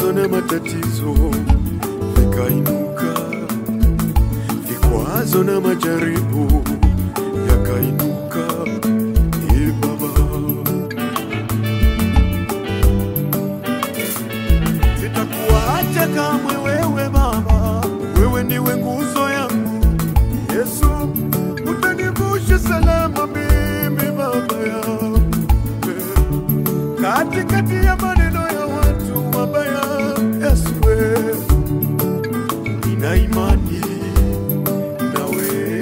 vikwazo na matatizo vikainuka, vikwazo na majaribu yakainuka. Ee Baba, sitakuacha kamwe wewe Baba, wewe ndiwe nguzo yangu. Yesu, utanivusha salama mimi Baba yangu katikati ya maneno ya watu wabaya. Yesu, wewe, nina imani nawe,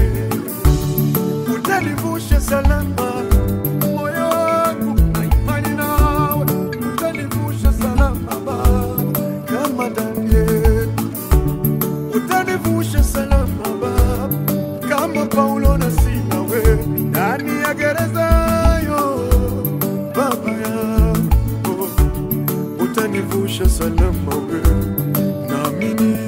utanivusha salama moyo wangu na imani nawe, utanivusha salama Baba, kama Danieli utanivusha salama Baba, kama Paulo na Sila we ndani ya gereza yo Baba yangu, utanivusha salama we, naamini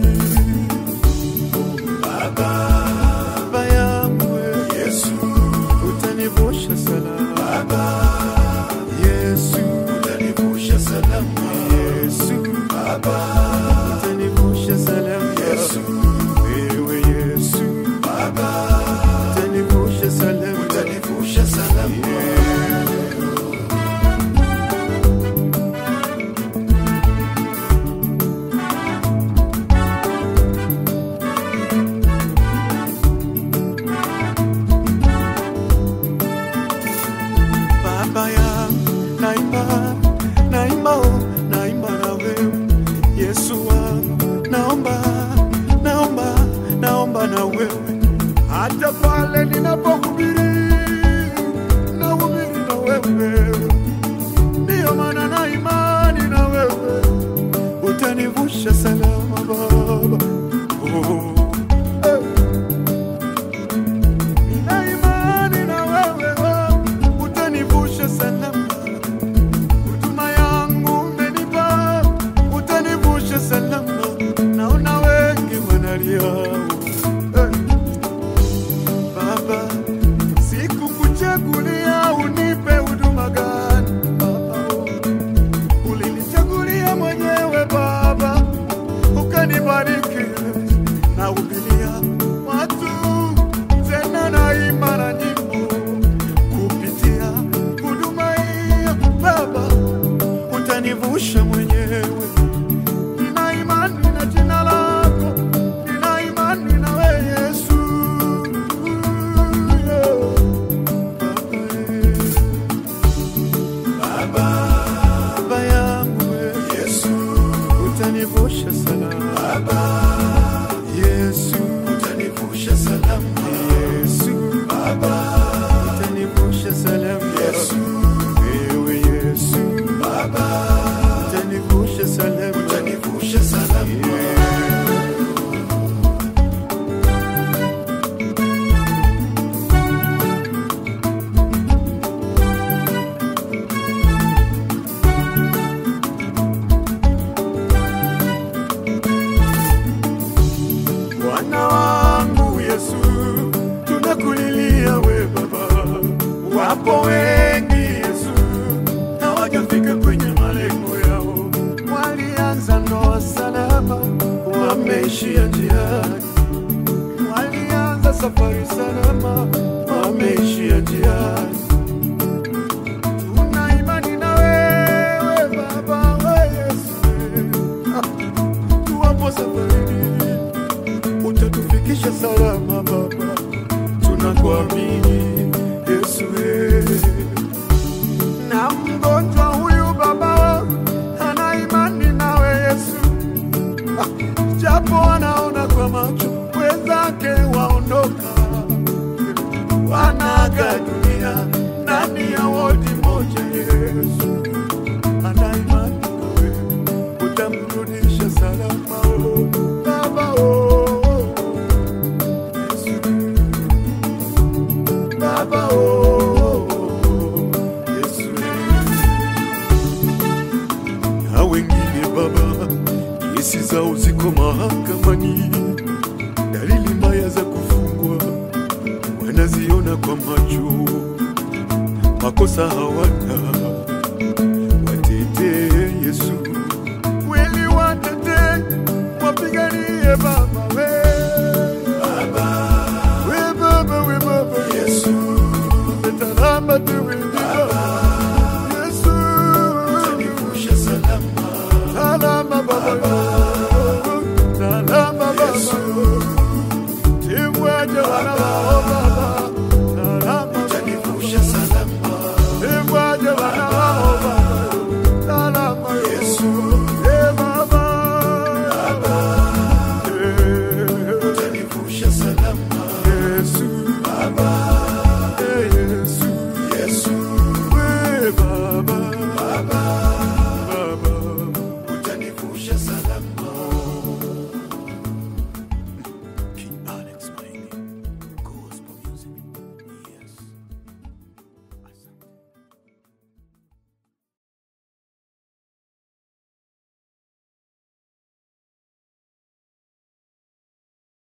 Baba, Baba yangu we, Yesu, utanivusha salama Baba, Yesu, utanivusha salama Yesu, Baba, utanivusha salama Yesu, wewe Yesu, Baba, utanivusha salama, utanivusha salama Baba yangu, naimba, naimba, oh, naimba na wewe. Yesu wangu, naomba, naomba, naomba na wewe. Hata pale ninapohubiri, nahubiri na wewe. Ndiyo maana na imani na wewe. Utanivusha salama Baba. Oh, eh. Nina imani na wewe, oh, utanivusha salama. Huduma yangu umenipa, utanivusha salama. Naona wengi wanalia, eh. Baba, sikukuchagulia unipe huduma gani Baba, oh. ulinichagulia mwenyewe Baba, ukanibariki na hubiria watu tena naimba na nyimbo kupitia huduma hiyo Baba, utanivusha mwenyewe. Nina imani na jina lako, nina imani na wewe Yesu. Baba, Baba yangu wewe Yesu, utanivusha salama. Baba, Yesu, utanivusha salama. Yesu, Baba, utanivusha salama. Yesu, wewe Yesu, Baba, utanivusha salama. Utanivusha salama. Bwana wangu Yesu, tunakulilia we Baba. Wapo wengi Yesu, hawajafika kwenye malengo yao. Walianza ndoa salama, wameishia njiani. Walianza safari salama, wameishia njiani. Tuna imani na wewe Baba, we Yesu, tuwapo safarini utatufikisha salama Baba, tunakuamini Yesu. wewe. Na mgonjwa huyu Baba ana imani nawe Yesu, Ah, japo anaona kwa macho wenzake waondoka, wanaaga dunia ndani ya wodi moja. Yesu ana imani nawe, utamrudisha salama oh, Baba oh, oh. Yesu. Baba oh, Yesu. Na wengine Baba, kesi zao ziko mahakamani, dalili mbaya za kufungwa wanaziona kwa macho, makosa hawana, watetee Yesu. Kweli baba